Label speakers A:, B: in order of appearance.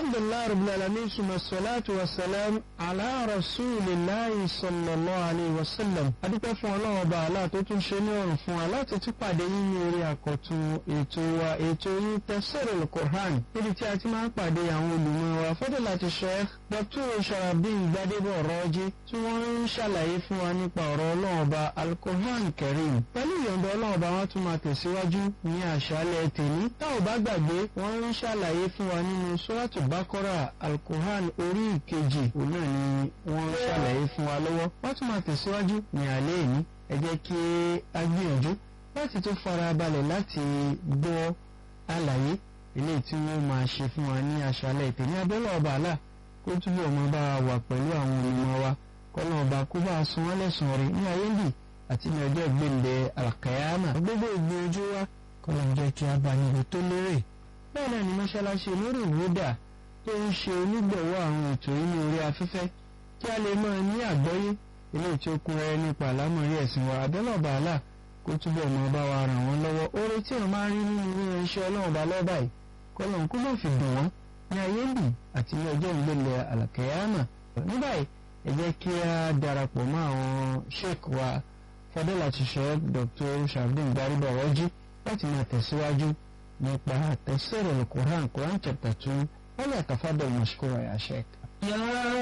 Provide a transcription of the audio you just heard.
A: alhamdulilayi rabbil alamin suma salatu wa salam ala rasulillahi sallallahu alayhi wa sallam adúpẹ́ fún ọlọ́run ọba àlá tó tún ṣe ní ọ̀rùn fún wa láti tún pàdé yín ní orí àkọ́tún ètò wa ètò yín tafsirul Qur'an níbi tí a ti máa ń pàdé àwọn olùmọ̀ wa fadilati Sheikh Dr. Sharafdin Gbadebo Raji tí wọ́n ń ṣàlàyé fún wa nípa ọ̀rọ̀ ọlọ́run ọba al-Qur'an Karim pẹ̀lú ìyọ̀ǹda ọlọ́run ọba wọn tún máa tẹ̀síwájú ní àṣálẹ́ tèmi tá ò bá gbàgbé wọ́n ń ṣàlàyé fún wa nínú suratu Baqara al-Qur'an orí ìkejì òun náà ni wọ́n ń ṣàlàyé fún wa lọ́wọ́ wọ́n tún máa tẹ̀síwájú ní alẹ́ yìí ẹ jẹ́ kí a gbìyànjú láti tó fara balẹ̀ láti gbọ́ àlàyé eléyìí tí wọ́n máa ṣe fún wa ní àṣálẹ́ tèmi abẹ́lẹ̀ ọba àlà kó túbọ̀ máa bá wa wà pẹ̀lú àwọn olùmọ̀ wa kọ́nà ọba kó bá a san wọ́n lẹ́sùn rẹ̀ ní ayé bì àti ní ọjọ́ ìgbéǹde àkàyàmà gbogbo ìgbìyànjú wa kọ́nà jẹ́ kí a bá níbi tó lérè bẹ́ẹ̀ náà ni mọ́ṣáláṣí olórí ìwúdà tó ń ṣe onígbọ̀wọ́ àwọn ètò yìí ní orí afẹ́fẹ́ kí a lè máa ní àgbọ́yé eléyìí tí ó kún rẹ́rẹ́ nípa àlámọ̀rí ẹ̀sìn wa abẹ́lẹ̀ ọba àlà kó túbọ̀ máa bá wa ràn wọ́n lọ́wọ́ oore tí wọ́n máa ń rí nínú ilé iṣẹ́ ọlọ́run ọba lọ́ba yìí kọ́lọ́n kó má fi dùn wọ́n ní ayé bì àti ní ọjọ́ ìgbélé àlàkẹ́yàmà ní báyìí ẹ jẹ́ kí a darapọ̀ mọ́ àwọn sheik wa fadilati sheik Dr. Sharafdin Gbadebo Raji láti máa tẹ̀síwájú nípa tafsir al-Qur'an Quran chapter two wọ́n lè tafadal mashkura ya sheik.